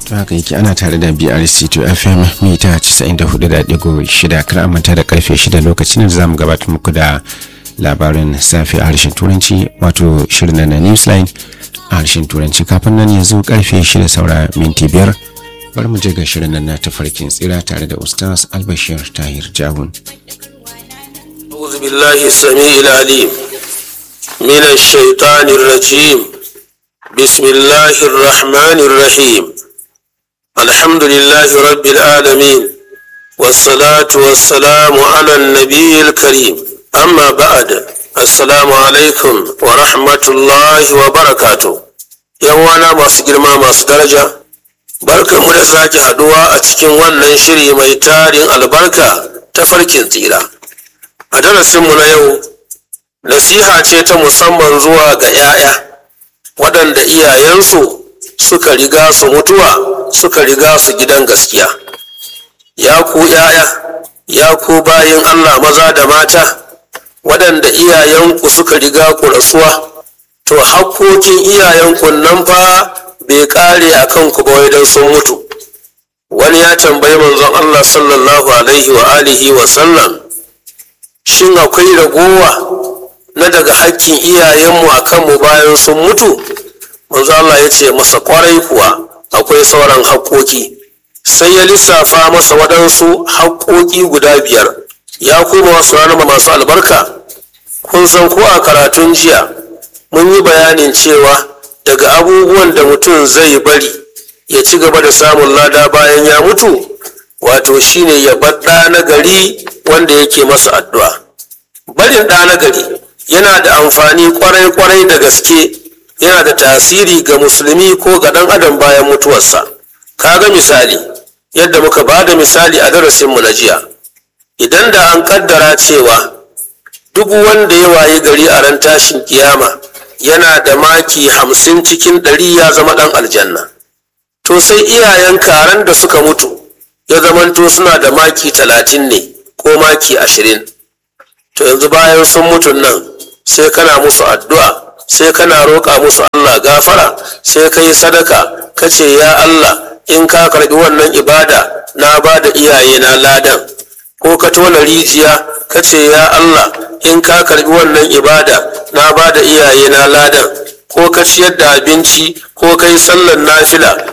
to haka yake ana tare da brc to fm mita 94.6 kar manta da karfe 6 lokacin da zamu gabatar muku da labarin safe a harshen turanci wato shirin na newsline a harshen turanci kafin nan yanzu karfe 6 saura minti biyar bari mu je ga shirin nan na tafarkin tsira tare da ustaz albashir tahir jawun أعوذ بالله السميع العليم من الشيطان الرجيم بسم الله الرحمن الرحيم الحمد لله رب العالمين والصلاة والسلام على النبي الكريم أما بعد السلام عليكم ورحمة الله وبركاته يوانا masu girma masu daraja barka mu da sake haduwa a cikin wannan shiri mai tarin albarka ta farkin tsira a darasinmu na yau nasiha ce ta musamman zuwa ga 'ya'ya waɗanda iyayensu suka riga su mutuwa suka riga su gidan gaskiya ya ku 'ya'ya ya ku bayin allah maza da mata waɗanda iyayenku suka riga ku rasuwa to hakkokin iyayenku nan fa bai ƙare a kanku ba wai don sun mutu wani ya tambayi manzon allah sallallahu alaihi wa alihi wa sallam shin akwai ragowa na daga hakkin iyayenmu a kanmu bayan sun mutu manzo Allah ya ce masa kwarai kuwa akwai sauran haƙoƙi sai ya lissafa masa waɗansu haƙoƙi guda biyar ya kuma wasu ranar masu albarka kun san ko a karatun jiya mun yi bayanin cewa daga abubuwan da mutum zai bari ya ci gaba da samun lada bayan ya mutu wato shine ya bar ɗa na gari wanda yake masa addu'a barin ɗa na gari yana da amfani kwarai-kwarai da gaske yana da tasiri ga musulmi ko ga ɗan adam bayan mutuwarsa kaga misali yadda muka ba da misali a darasinmu na jiya idan da an kaddara cewa duk wanda ya wayi gari a ran tashin kiyama yana da maki hamsin cikin ɗari ya zama ɗan aljanna to sai iyayen karen da suka mutu ya zamanto suna da maki talatin ne ko maki ashirin to yanzu bayan sun mutu nan sai kana musu addu'a sai kana roƙa musu Allah gafara sai ka yi sadaka ka ce ya Allah in ka karɓi wannan ibada na ba da iyaye na ladan ko ka tona rijiya ka ce ya Allah in ka karɓi wannan ibada na ba da iyaye na ladan ko ka ciyar da abinci ko ka yi sallar nafila